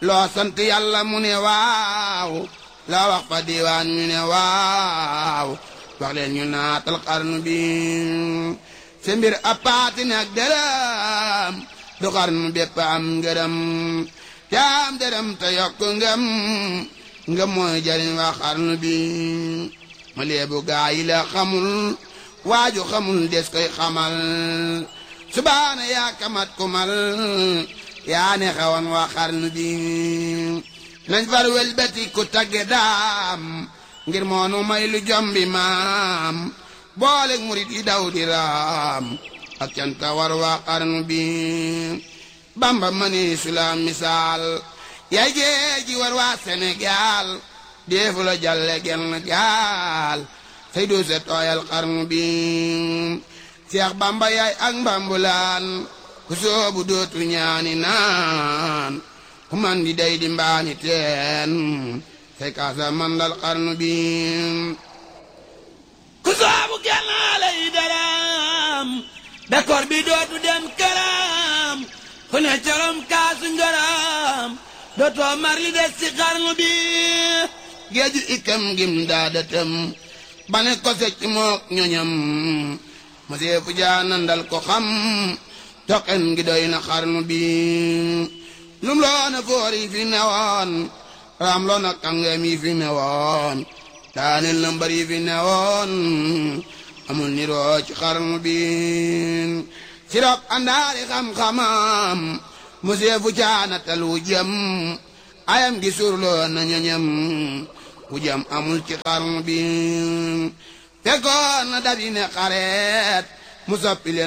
loo sant yàlla mu ne waaw loo wax fa diiwaan ñu ne waaw wax leen ñu naatal xarnu bi sa mbir appaati nag dërëm du xarnu bépp am ngërëm te am dërëm te yokk ngëm ngëm mooy jariñ waa xarnu bi ma leebu gaa yi la xamul waaju xamul des koy xamal subaana yaa kamat kumal yaa ne xewoon waa xarnu bi nañ far welbeti ku tagge daam ngir moonu may lu jombi maam booleg murit yi daw di raam ak canta war waa xarnu bi bamba mani sulaam misaal yaay géeji war waa Sénégal deefu la jalle genn gaal say du se tooyal xarnu bi seex bamba yaay ak mbambulaan ku soobu dootu ñaani naan ku man di day di mbaani teen say kaasa mandal xarnu bi ku soobu gennaale yi daram d'accord bi dootu dem këram ku ne corom kaasu ngëram dootoo mar li des ci xarnu bi géeju ikam gim daadatam bane ko secc mook ñoñam ma seefu jaanandal ko xam toqen gi doy na xarnu bi lum loona foor yi fi newoon raam loona kàngam yi fi newoon daaneel na mbar yi fi newoon amul niroo ci xarnu bi sirop andaari xam-xamam mu seefu caanatal wu jëm ayam gi surloo na ñoñam wu jëm amul ci xarnu bi fekkoon na dabi ne xareet mu soppi leen